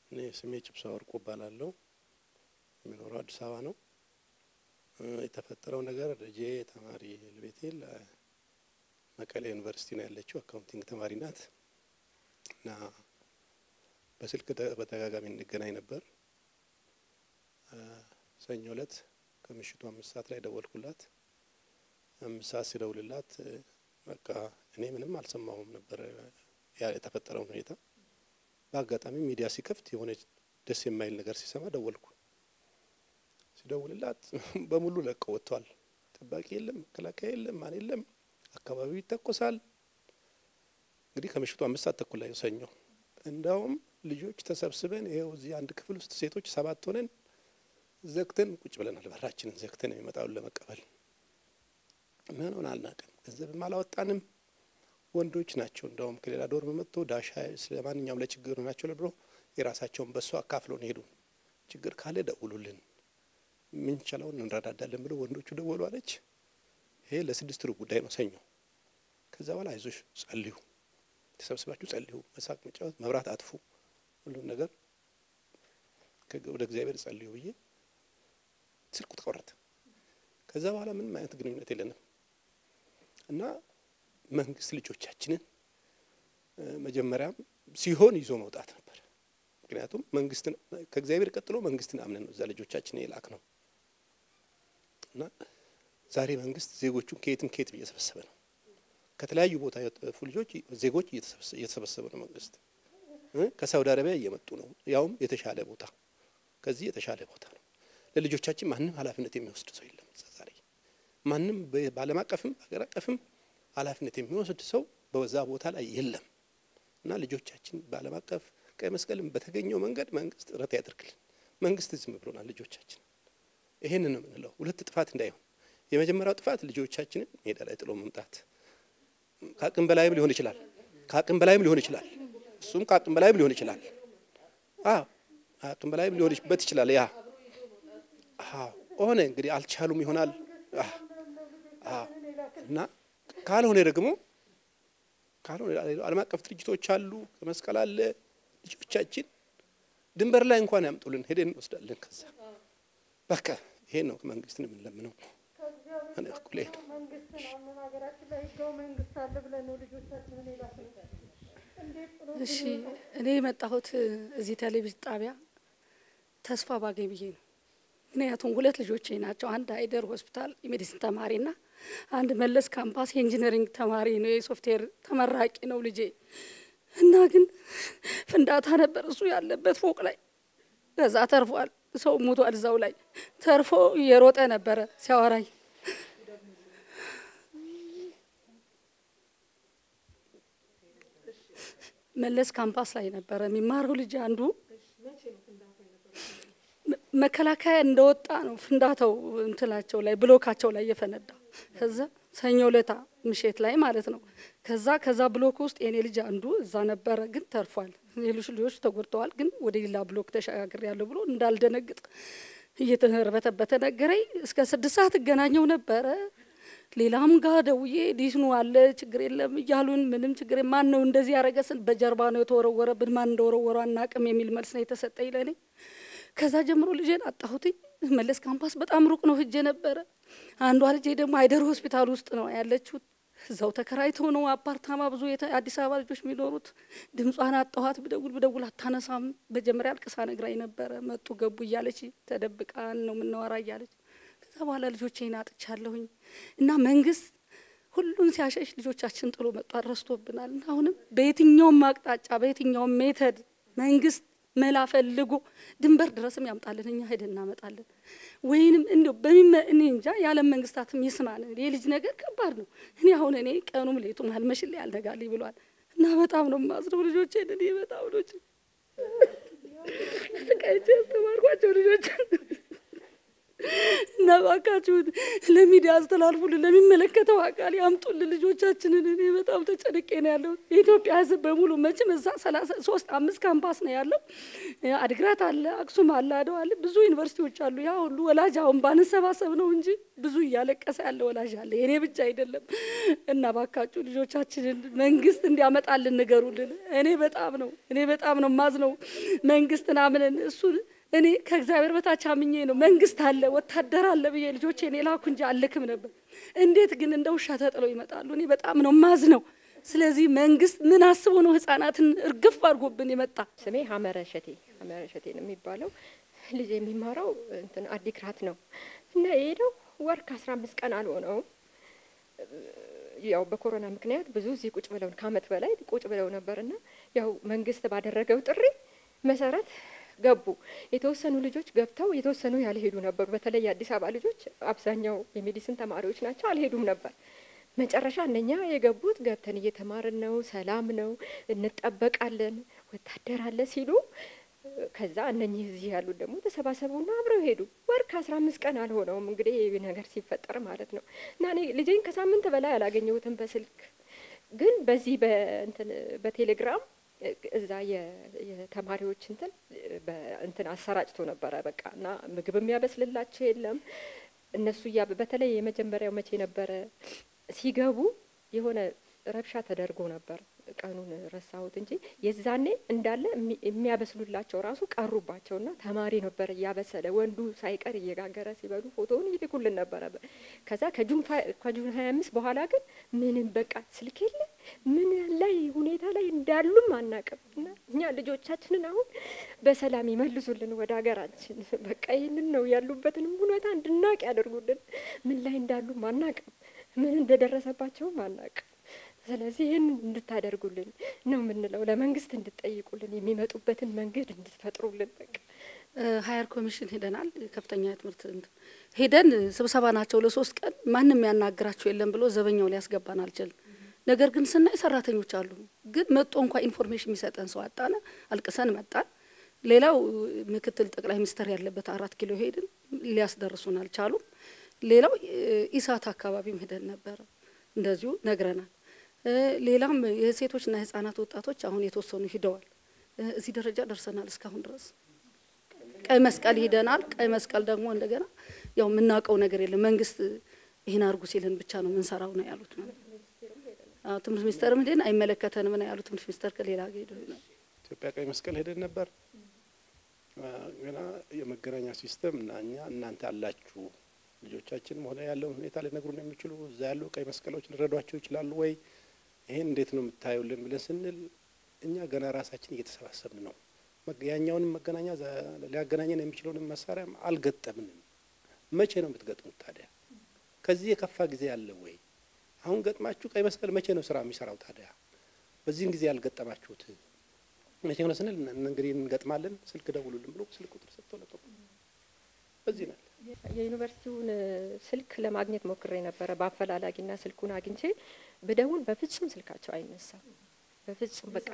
እኔ ስሜ ጭብሳ ወርቁ እባላለሁ። የሚኖረው አዲስ አበባ ነው። የተፈጠረው ነገር ልጄ ተማሪ ልቤቴል መቀሌ ዩኒቨርሲቲ ነው ያለችው። አካውንቲንግ ተማሪ ናት እና በስልክ በተደጋጋሚ እንገናኝ ነበር። ሰኞ እለት ከምሽቱ አምስት ሰዓት ላይ ደወልኩላት። አምስት ሰዓት ሲደውልላት በቃ እኔ ምንም አልሰማሁም ነበር የተፈጠረውን ሁኔታ። በአጋጣሚ ሚዲያ ሲከፍት የሆነ ደስ የማይል ነገር ሲሰማ ደወልኩ። ሲደውልላት በሙሉ ለቀው ወጥቷል። ጠባቂ የለም፣ መከላከያ የለም፣ ማን የለም። አካባቢው ይተኮሳል። እንግዲህ ከምሽቱ አምስት ሰዓት ተኩል ላይ ሰኞ እንዳውም ልጆች ተሰብስበን ይኸው እዚህ አንድ ክፍል ውስጥ ሴቶች ሰባት ሆነን ዘግተን ቁጭ ብለናል። በራችንን ዘግተን የሚመጣውን ለመቀበል ምን ሆነ አልናቅም። ገንዘብም አላወጣንም። ወንዶች ናቸው እንዳውም ከሌላ ዶርም መጥቶ ዳሻ ስለ ማንኛውም ለችግር ናቸው ብሎ የራሳቸውን በሱ አካፍሎን ሄዱ። ችግር ካለ ደውሉልን፣ ምንችለውን እንረዳዳለን ብሎ ወንዶቹ ደወሉ አለች። ይሄ ለስድስት ሩብ ጉዳይ ነው ሰኞ። ከዛ በኋላ አይዞሽ ጸልዩ፣ ተሰብስባችሁ ጸልዩ፣ መሳቅ፣ መጫወት፣ መብራት አጥፉ፣ ሁሉም ነገር ወደ እግዚአብሔር ጸልዩ ብዬ ስልኩ ተቆረጠ። ከዛ በኋላ ምንም አይነት ግንኙነት የለንም እና መንግስት ልጆቻችንን መጀመሪያም ሲሆን ይዞ መውጣት ነበር። ምክንያቱም መንግስትን ከእግዚአብሔር ቀጥሎ መንግስትን አምነን ነው እዛ ልጆቻችን የላክ ነው እና ዛሬ መንግስት ዜጎቹን ከየትም ከየት እየሰበሰበ ነው። ከተለያዩ ቦታ የጠፉ ልጆች ዜጎች እየተሰበሰበ ነው። መንግስት ከሳውዲ አረቢያ እየመጡ ነው፣ ያውም የተሻለ ቦታ ከዚህ የተሻለ ቦታ ነው። ለልጆቻችን ማንም ኃላፊነት የሚወስድ ሰው የለም። ዛሬ ማንም በዓለም አቀፍም በሀገር አቀፍም ኃላፊነት የሚወስድ ሰው በዛ ቦታ ላይ የለም እና ልጆቻችን በዓለም አቀፍ ቀይ መስቀልም በተገኘው መንገድ መንግስት ጥረት ያደርግልን። መንግስት ዝም ብሎናል ልጆቻችን። ይሄንን ነው የምንለው። ሁለት ጥፋት እንዳይሆን የመጀመሪያው ጥፋት ልጆቻችንን ሜዳ ላይ ጥሎ መምጣት ከአቅም በላይም ሊሆን ይችላል። ከአቅም በላይም ሊሆን ይችላል። እሱም ከአቅም በላይም ሊሆን ይችላል። አዎ አቅም በላይም ሊሆንበት ይችላል። ያ ሆነ እንግዲህ አልቻሉም ይሆናል እና ካልሆነ ደግሞ ካልሆነ ዓለም አቀፍ ድርጅቶች አሉ፣ መስቀል አለ። ልጆቻችን ድንበር ላይ እንኳን ያምጡልን፣ ሄደን እንወስዳለን። ከዛ በቃ ይሄ ነው መንግስትን የምንለምነው። እኔ እኩል ይሄ ነው እሺ እኔ የመጣሁት እዚህ ቴሌቪዥን ጣቢያ ተስፋ ባገኝ ብዬ ነው። ምክንያቱም ሁለት ልጆቼ ናቸው። አንድ አይደር ሆስፒታል የሜዲሲን ተማሪና አንድ መለስ ካምፓስ የኢንጂነሪንግ ተማሪ ነው፣ የሶፍትዌር ተመራቂ ነው ልጄ እና ግን ፍንዳታ ነበር እሱ ያለበት ፎቅ ላይ። ከዛ ተርፏል፣ ሰው ሞቷል እዛው ላይ ተርፎ እየሮጠ ነበረ ሲያወራኝ መለስ ካምፓስ ላይ ነበረ የሚማረው ልጅ አንዱ መከላከያ እንደወጣ ነው ፍንዳታው እንትላቸው ላይ ብሎካቸው ላይ የፈነዳ። ከዛ ሰኞ ለታ ምሽት ላይ ማለት ነው። ከዛ ከዛ ብሎክ ውስጥ የኔ ልጅ አንዱ እዛ ነበረ፣ ግን ተርፏል። ሌሎች ልጆች ተጎድተዋል፣ ግን ወደ ሌላ ብሎክ ተሸጋግር ያለው ብሎ እንዳልደነግጥ እየተርበተበተ ነገረኝ። እስከ ስድስት ሰዓት እገናኘው ነበረ። ሌላም ጋር ደውዬ ዲስኑ አለ ችግር የለም እያሉን ምንም ችግር ማን ነው እንደዚህ ያረገስን በጀርባ ነው የተወረወረብን ማን እንደወረወረ አናቅም የሚል መልስ ነው የተሰጠኝ ለእኔ። ከዛ ጀምሮ ልጄን አጣሁትኝ። መለስ ካምፓስ በጣም ሩቅ ነው ሂጄ ነበረ። አንዷ ልጄ ደግሞ አይደር ሆስፒታል ውስጥ ነው ያለችው። እዛው ተከራይተው ነው አፓርታማ ብዙ የአዲስ አበባ ልጆች የሚኖሩት። ድምጿን አጣኋት። ብደውል ብደውል አታነሳም። መጀመሪያ አልቅሳ ነግራኝ ነበረ። መጡ ገቡ እያለች ተደብቃን ነው የምናወራ እያለች ከዛ በኋላ ልጆቼን አጥቻለሁኝ እና መንግስት ሁሉን ሲያሸሽ ልጆቻችን ጥሎ መጧል፣ ረስቶብናል። እና አሁንም በየትኛውም አቅጣጫ በየትኛውም ሜተድ መንግስት መላ ፈልጎ ድንበር ድረስም ያምጣልን፣ እኛ ሄደን እናመጣለን። ወይንም እንዲ በሚመ እኔ እንጃ የዓለም መንግስታትም ይስማን። የልጅ ነገር ከባድ ነው። እኔ አሁን እኔ ቀኑም ሌቱም አልመሽልኝ አልነጋልኝ ብሏል እና በጣም ነው የማዝነው። ልጆቼ እኔ በጣም ልጆች ስቃይቼ ያስተማርኳቸው ልጆች እና እባካችሁ ለሚዲያ አስተላልፉልን፣ ለሚመለከተው አካል ያምጡልን ልጆቻችንን። እኔ በጣም ተጨንቄ ነው ያለው። የኢትዮጵያ ሕዝብ በሙሉ መቼም እዛ ሰላሳ ሶስት አምስት ካምፓስ ነው ያለው። አድግራት አለ፣ አክሱም አለ፣ አድዋ አለ፣ ብዙ ዩኒቨርሲቲዎች አሉ። ያ ሁሉ ወላጅ አሁን ባንሰባሰብ ነው እንጂ ብዙ እያለቀሰ ያለ ወላጅ አለ። የኔ ብቻ አይደለም እና እባካችሁ ልጆቻችንን መንግስት እንዲያመጣልን ንገሩልን። እኔ በጣም ነው እኔ በጣም ነው ማዝነው መንግስትን አምነን እሱን እኔ ከእግዚአብሔር በታች አምኜ ነው መንግስት አለ ወታደር አለ ብዬ ልጆቼን የላኩ እንጂ አልክም ነበር። እንዴት ግን እንደ ውሻ ተጥለው ይመጣሉ? እኔ በጣም ነው ማዝ ነው። ስለዚህ መንግስት ምን አስቦ ነው ህጻናትን እርግፍ አድርጎብን የመጣ? ስሜ ሀመረ ሸቴ ሀመረ ሸቴ ነው የሚባለው። ልጅ የሚማረው እንትን አዲግራት ነው እና የሄደው ወር ከአስራ አምስት ቀን አልሆነውም። ያው በኮሮና ምክንያት ብዙ እዚህ ቁጭ ብለው ከአመት በላይ ቁጭ ብለው ነበርና ያው መንግስት ባደረገው ጥሪ መሰረት ገቡ። የተወሰኑ ልጆች ገብተው የተወሰኑ ያልሄዱ ነበሩ። በተለይ የአዲስ አበባ ልጆች አብዛኛው የሜዲሲን ተማሪዎች ናቸው፣ አልሄዱም ነበር። መጨረሻ እነኛ የገቡት ገብተን እየተማርን ነው፣ ሰላም ነው፣ እንጠበቃለን፣ ወታደር አለ ሲሉ ከዛ እነኚህ እዚህ ያሉት ደግሞ ተሰባሰቡና አብረው ሄዱ። ወር ከአስራ አምስት ቀን አልሆነውም እንግዲህ ይህ ነገር ሲፈጠር ማለት ነው። እና እኔ ልጄን ከሳምንት በላይ አላገኘሁትም በስልክ ግን በዚህ በእንትን በቴሌግራም እዛ የተማሪዎች እንትን እንትን አሰራጭቶ ነበረ በቃ እና ምግብ የሚያበስልላቸው የለም እነሱ እያ በተለይ የመጀመሪያው መቼ ነበረ ሲገቡ የሆነ ረብሻ ተደርጎ ነበር። ቀኑን ረሳሁት እንጂ የዛኔ እንዳለ የሚያበስሉላቸው ራሱ ቀሩባቸውና ተማሪ ነበር እያበሰለ ወንዱ ሳይቀር እየጋገረ ሲበሉ ፎቶውን ይልኩልን ነበረ። ከዛ ከጁን ከጁን ሀያ አምስት በኋላ ግን ምንም በቃ ስልክ የለ ምን ላይ ሁኔታ ላይ እንዳሉም አናቅም። እና እኛ ልጆቻችንን አሁን በሰላም ይመልሱልን ወደ ሀገራችን። በቃ ይህንን ነው ያሉበትንም ሁኔታ እንድናቅ ያደርጉልን። ምን ላይ እንዳሉም አናቅም፣ ምን እንደደረሰባቸውም አናቅም። ስለዚህ ይህን እንድታደርጉልን ነው የምንለው። ለመንግስት እንድጠይቁልን የሚመጡበትን መንገድ እንድትፈጥሩልን። በቃ ሀየር ኮሚሽን ሄደናል። ከፍተኛ ትምህርት ሄደን ስብሰባ ናቸው ለሶስት ቀን ማንም ያናግራቸው የለም ብሎ ዘበኛው ሊያስገባን አልችልም። ነገር ግን ስናይ ሰራተኞች አሉ። ግን መጦ እንኳ ኢንፎርሜሽን የሚሰጠን ሰው አጣነ። አልቅሰን መጣን። ሌላው ምክትል ጠቅላይ ሚኒስትር ያለበት አራት ኪሎ ሄድን፣ ሊያስደርሱን አልቻሉም። ሌላው ኢሳት አካባቢም ሄደን ነበረ፣ እንደዚሁ ነግረናል። ሌላም የሴቶችና የህጻናት ወጣቶች አሁን የተወሰኑ ሂደዋል። እዚህ ደረጃ ደርሰናል። እስካሁን ድረስ ቀይ መስቀል ሂደናል። ቀይ መስቀል ደግሞ እንደገና ያው የምናውቀው ነገር የለም መንግስት ይህን አርጉ ሲልን ብቻ ነው የምንሰራው ነው ያሉት። ትምህርት ሚኒስቴርም ሄደን አይመለከተንም ነው ያሉት። ትምህርት ሚኒስቴር ከሌላ ሄደ ኢትዮጵያ ቀይ መስቀል ሄደን ነበር። ገና የመገናኛ ሲስተም እና እኛ እናንተ አላችሁ ልጆቻችንም ሆነ ያለውን ሁኔታ ሊነግሩን የሚችሉ እዛ ያሉ ቀይ መስቀሎች ሊረዷቸው ይችላሉ ወይ? ይሄን እንዴት ነው የምታዩልን ብለን ስንል እኛ ገና ራሳችን እየተሰባሰብን ነው። ያኛውንም መገናኛ ሊያገናኘን የሚችለውንም መሳሪያም አልገጠምንም። መቼ ነው የምትገጥሙት ታዲያ? ከዚህ የከፋ ጊዜ አለ ወይ? አሁን ገጥማችሁ ቀይ መስቀል መቼ ነው ስራ የሚሰራው ታዲያ? በዚህን ጊዜ ያልገጠማችሁት መቼ ነው ስንል እንግዲህ እንገጥማለን፣ ስልክ ደውሉልን ብሎ ስልክ ቁጥር ሰጥተው ለቀቁ። በዚህ ነው የዩኒቨርሲቲውን ስልክ ለማግኘት ሞክሬ ነበረ በአፈላላጊና ስልኩን አግኝቼ ብደውል በፍጹም ስልካቸው አይነሳም። በፍጹም በቃ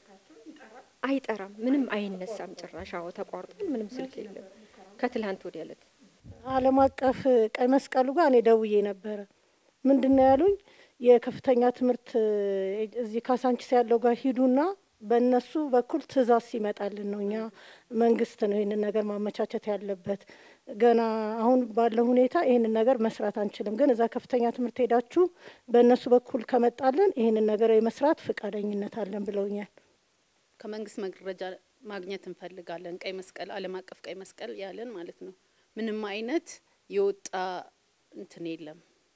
አይጠራም፣ ምንም አይነሳም። ጭራሽ አዎ ተቋርጧል። ምንም ስልክ የለም። ከትላንት ወዲያ ዕለት ዓለም አቀፍ ቀይ መስቀሉ ጋር እኔ ደውዬ ነበረ። ምንድን ነው ያሉኝ? የከፍተኛ ትምህርት እዚህ ካሳንቺስ ያለው ጋር ሂዱና በእነሱ በኩል ትእዛዝ ሲመጣልን ነው እኛ መንግስት ነው ይህንን ነገር ማመቻቸት ያለበት። ገና አሁን ባለው ሁኔታ ይህንን ነገር መስራት አንችልም፣ ግን እዛ ከፍተኛ ትምህርት ሄዳችሁ በእነሱ በኩል ከመጣልን ይህንን ነገር የመስራት ፈቃደኝነት አለን ብለውኛል። ከመንግስት መረጃ ማግኘት እንፈልጋለን። ቀይ መስቀል ዓለም አቀፍ ቀይ መስቀል ያለን ማለት ነው። ምንም አይነት የወጣ እንትን የለም፣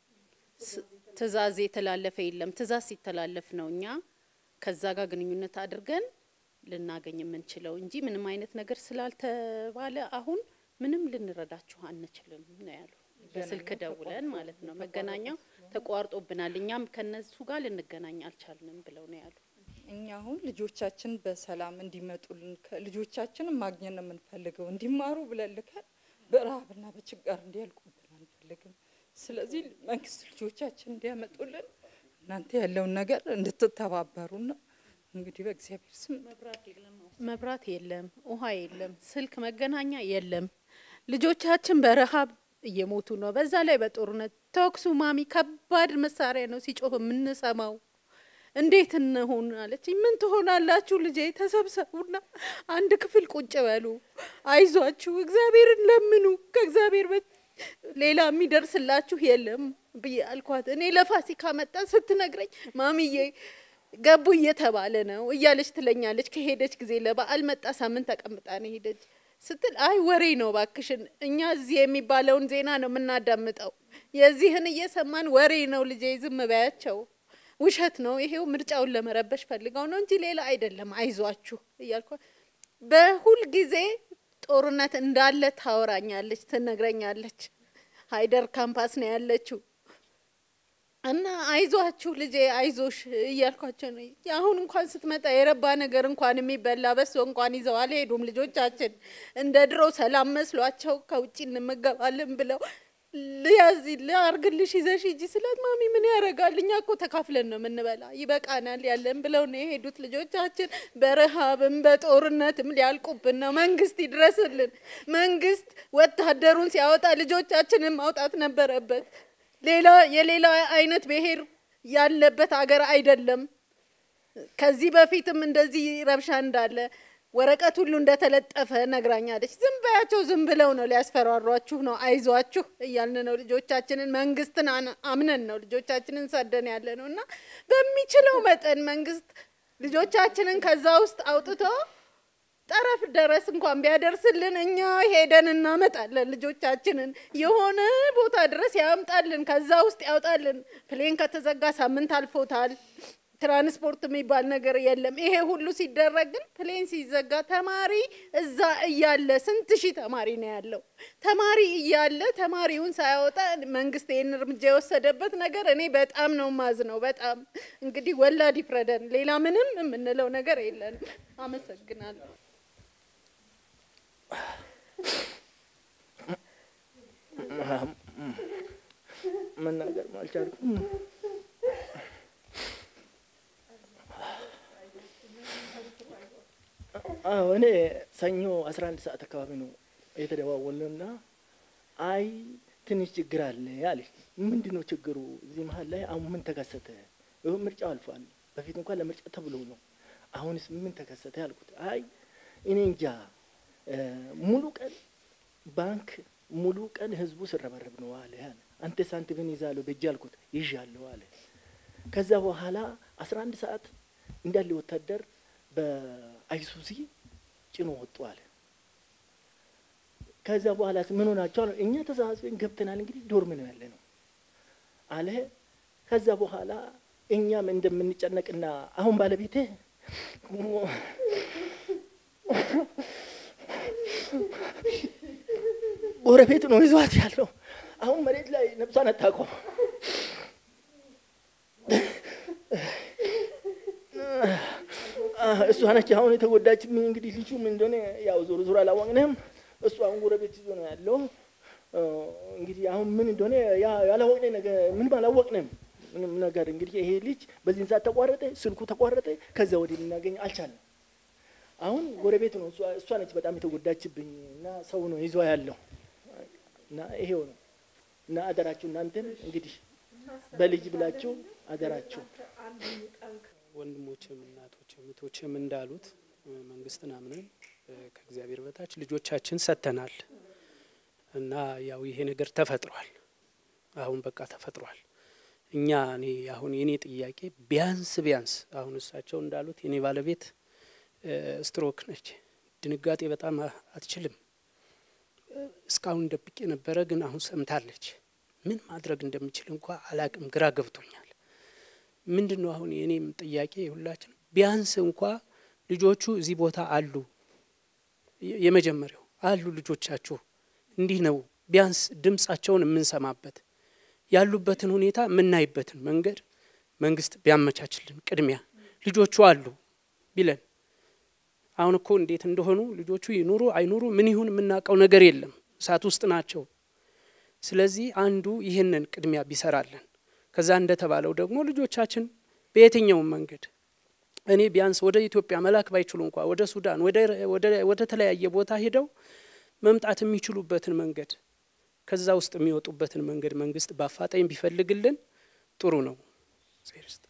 ትእዛዝ የተላለፈ የለም። ትእዛዝ ሲተላለፍ ነው እኛ ከዛ ጋር ግንኙነት አድርገን ልናገኝ የምንችለው እንጂ ምንም አይነት ነገር ስላልተባለ አሁን ምንም ልንረዳችሁ አንችልም ነው ያሉ። በስልክ ደውለን ማለት ነው መገናኛው ተቋርጦብናል፣ እኛም ከነሱ ጋር ልንገናኝ አልቻልንም ብለው ነው ያሉ። እኛ አሁን ልጆቻችን በሰላም እንዲመጡልን ልጆቻችንን ማግኘት ነው የምንፈልገው። እንዲማሩ ብለን ልከን በረሀብና በችጋር እንዲያልቁብን አንፈልግም። ስለዚህ መንግስት ልጆቻችን እንዲያመጡልን እናንተ ያለውን ነገር እንድትተባበሩና እንግዲህ በእግዚአብሔር ስም መብራት የለም፣ ውሃ የለም፣ ስልክ መገናኛ የለም። ልጆቻችን በረሀብ እየሞቱ ነው። በዛ ላይ በጦርነት ተኩሱ ማሚ ከባድ መሳሪያ ነው ሲጮህ የምንሰማው። እንዴት እንሆን አለች። ምን ትሆናላችሁ ልጄ፣ ተሰብሰቡና አንድ ክፍል ቁጭ በሉ፣ አይዟችሁ፣ እግዚአብሔርን ለምኑ፣ ከእግዚአብሔር በ ሌላ የሚደርስላችሁ የለም ብዬ አልኳት። እኔ ለፋሲካ መጣ ስትነግረኝ ማሚዬ ገቡ እየተባለ ነው እያለች ትለኛለች። ከሄደች ጊዜ ለበዓል መጣ ሳምንት ተቀምጣ ነው ሄደች ስትል አይ ወሬ ነው ባክሽን፣ እኛ እዚህ የሚባለውን ዜና ነው የምናዳምጠው። የዚህን እየሰማን ወሬ ነው ልጄ፣ ዝም በያቸው፣ ውሸት ነው ይሄው ምርጫውን ለመረበሽ ፈልገው ነው እንጂ ሌላ አይደለም፣ አይዟችሁ እያልኳ በሁል ጊዜ ጦርነት እንዳለ ታወራኛለች፣ ትነግረኛለች። ሀይደር ካምፓስ ነው ያለችው እና አይዟችሁ ልጄ አይዞሽ እያልኳቸው ነው። አሁን እንኳን ስትመጣ የረባ ነገር እንኳን የሚበላ በሶ እንኳን ይዘው አልሄዱም ልጆቻችን። እንደ ድሮ ሰላም መስሏቸው ከውጭ እንመገባለን ብለው ልያዝ ላርግልሽ ይዘሽ ሂጂ ስላት ማሚ ምን ያደርጋል እኛ እኮ ተካፍለን ነው የምንበላ ይበቃናል ያለን ብለው ነው የሄዱት ልጆቻችን። በረሃብም በጦርነትም ሊያልቁብን ነው። መንግስት ይድረስልን። መንግስት ወታደሩን ሲያወጣ ልጆቻችንን ማውጣት ነበረበት። ሌላ የሌላ አይነት ብሔር ያለበት አገር አይደለም። ከዚህ በፊትም እንደዚህ ረብሻ እንዳለ ወረቀት ሁሉ እንደተለጠፈ ነግራኛለች። ዝም በያቸው፣ ዝም ብለው ነው ሊያስፈራሯችሁ ነው፣ አይዟችሁ እያልን ነው ልጆቻችንን መንግስትን አምነን ነው ልጆቻችንን ሰደን ያለ ነው እና በሚችለው መጠን መንግስት ልጆቻችንን ከዛ ውስጥ አውጥቶ ጠረፍ ድረስ እንኳን ቢያደርስልን እኛ ሄደን እናመጣለን። ልጆቻችንን የሆነ ቦታ ድረስ ያምጣልን፣ ከዛ ውስጥ ያውጣልን። ፕሌን ከተዘጋ ሳምንት አልፎታል። ትራንስፖርት የሚባል ነገር የለም። ይሄ ሁሉ ሲደረግ ግን ፕሌን ሲዘጋ ተማሪ እዛ እያለ ስንት ሺህ ተማሪ ነው ያለው። ተማሪ እያለ ተማሪውን ሳያወጣ መንግስት ይህን እርምጃ የወሰደበት ነገር እኔ በጣም ነው ማዝ ነው። በጣም እንግዲህ ወላድ ይፍረደን። ሌላ ምንም የምንለው ነገር የለንም። አመሰግናለሁ። መናገር አልቻልኩም። አዎ እኔ ሰኞ አስራ አንድ ሰዓት አካባቢ ነው የተደዋወልንና አይ ትንሽ ችግር አለ አለች። ምንድን ነው ችግሩ? እዚህ መሀል ላይ አሁን ምን ተከሰተ? ይኸው ምርጫው አልፏል። በፊት እንኳን ለምርጫ ተብሎ ነው። አሁንስ ምን ተከሰተ ያልኩት፣ አይ እኔ እንጃ ሙሉ ቀን ባንክ ሙሉ ቀን ህዝቡ ስረበረብ ነው አለ። አንተ ሳንቲምን ይዛለሁ በእጅ አልኩት፣ ይዣለሁ አለ። ከዛ በኋላ አስራ አንድ ሰዓት እንዳለ ወታደር በአይሱዚ ጭኖ ወጡ አለ። ከዛ በኋላ ምን ሆናቸው? እኛ ተሰባስበን ገብተናል። እንግዲህ ዶርም ነው ያለ ነው አለ። ከዛ በኋላ እኛም እንደምንጨነቅና አሁን ባለቤቴ ጎረቤት ነው ይዟት ያለው። አሁን መሬት ላይ ነብሷን አታውቀው። እሷ ነች አሁን የተጎዳችብኝ። እንግዲህ ልጁ ምን እንደሆነ ያው ዞሮ ዞሮ አላወቅንም። እሱ አሁን ጎረቤት ይዞ ነው ያለው። እንግዲህ አሁን ምን እንደሆነ ያላወቅነ ነገር ምንም አላወቅንም። ምንም ነገር እንግዲህ ይሄ ልጅ በዚህን ሰዓት ተቋረጠ፣ ስልኩ ተቋረጠ። ከዛ ወዲህ ልናገኝ አልቻለም። አሁን ጎረቤት ነው እሷ ነች በጣም የተጎዳችብኝ እና ሰው ነው ይዞ ያለው እና ይሄው ነው እና አደራችሁ እናንተን እንግዲህ በልጅ ብላችሁ አደራችሁ ወንድሞችም እናቶችም እህቶችም እንዳሉት መንግስትን አምነን ከእግዚአብሔር በታች ልጆቻችን ሰጥተናል እና ያው ይሄ ነገር ተፈጥሯል። አሁን በቃ ተፈጥሯል። እኛ እኔ አሁን የኔ ጥያቄ ቢያንስ ቢያንስ አሁን እሳቸው እንዳሉት የኔ ባለቤት ስትሮክ ነች። ድንጋጤ በጣም አትችልም። እስካሁን ደብቄ ነበረ፣ ግን አሁን ሰምታለች። ምን ማድረግ እንደምችል እንኳ አላቅም፣ ግራ ገብቶኛል። ምንድን ነው አሁን የእኔም ጥያቄ የሁላችን ቢያንስ እንኳ ልጆቹ እዚህ ቦታ አሉ፣ የመጀመሪያው አሉ ልጆቻችሁ እንዲህ ነው፣ ቢያንስ ድምጻቸውን የምንሰማበት ያሉበትን ሁኔታ የምናይበትን መንገድ መንግስት ቢያመቻችልን ቅድሚያ ልጆቹ አሉ ቢለን አሁን እኮ እንዴት እንደሆኑ ልጆቹ ይኑሩ አይኑሩ ምን ይሁን የምናውቀው ነገር የለም። እሳት ውስጥ ናቸው። ስለዚህ አንዱ ይህንን ቅድሚያ ቢሰራለን፣ ከዛ እንደተባለው ደግሞ ልጆቻችን በየትኛውም መንገድ እኔ ቢያንስ ወደ ኢትዮጵያ መላክ ባይችሉ እንኳ ወደ ሱዳን፣ ወደ ተለያየ ቦታ ሄደው መምጣት የሚችሉበትን መንገድ ከዛ ውስጥ የሚወጡበትን መንገድ መንግስት በአፋጣኝ ቢፈልግልን ጥሩ ነው።